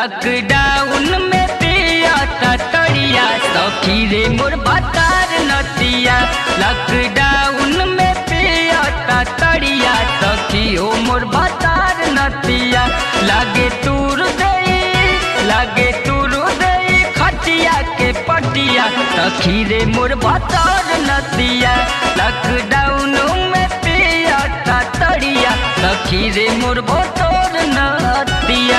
lockdown में पिया तड़िया सखी रे मोर बतार नतिया लॉकडाउन में पिया तड़िया सखी हो मोर बतार नतिया लागे तूर दई लागे तूर दई खटिया के पटिया सखी रे मोर बतार नतिया लॉकडाउन में पिया तड़िया सखी रे मोर बतार नतिया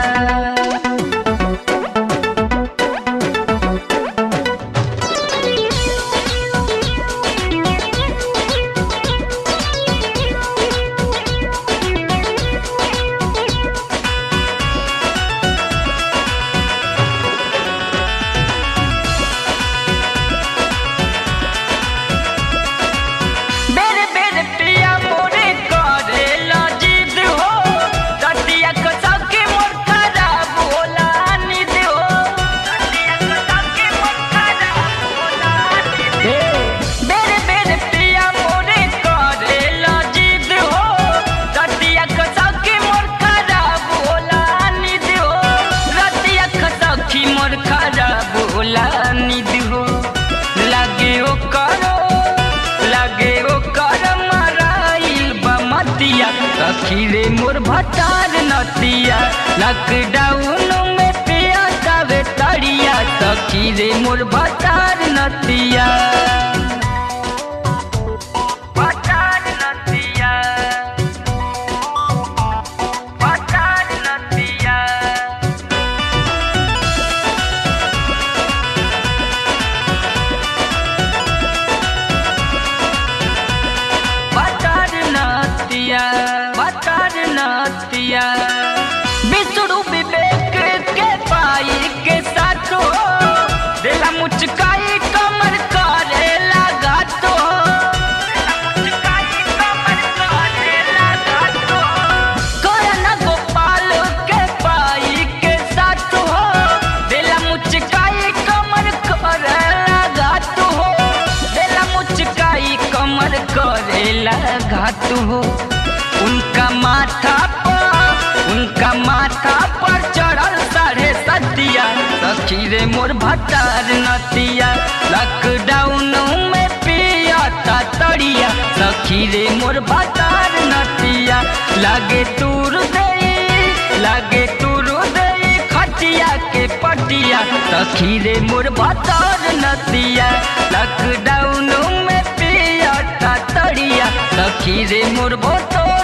बेरे बेरे पिया मोरे करे जिद हो रतिया कसा के मोर खराब होला निद हो रतिया कसा के मोर खराब होला निद हो बेरे बेरे पिया मोरे करे जिद हो रतिया कसा के मोर खराब होला निद हो रतिया कसा की मोर खराब होला निद हो लागे ओ करो लागे ओ कर मराइल बमतिया सखी रे मोर भटार नतिया लॉकडाउन में पिया कावे तड़िया सखी रे मोर भटार नतिया भटार नतिया भटार नतिया बटर नतिया बटर नतिया बिसुरु विवेक के पाई के साथो दिला मुचकाई कमर करे लगा तो करण गोपाल के पाई के साथो दिला मुचकाई कमर करे लगा तो दिला मुचकाई कमर करे लगा हो उनका माथा पर उनका माथा पर चढ़ल साढ़े सतिया सखी रे मोर भटार नतिया लॉकडाउन में पिया तड़िया सखी रे मोर भटार नतिया लागे तूर दई लागे तूर दई खटिया के पटिया सखी रे मोर भटार नतिया लॉकडाउन में पिया तड़िया सखी रे मोर भटार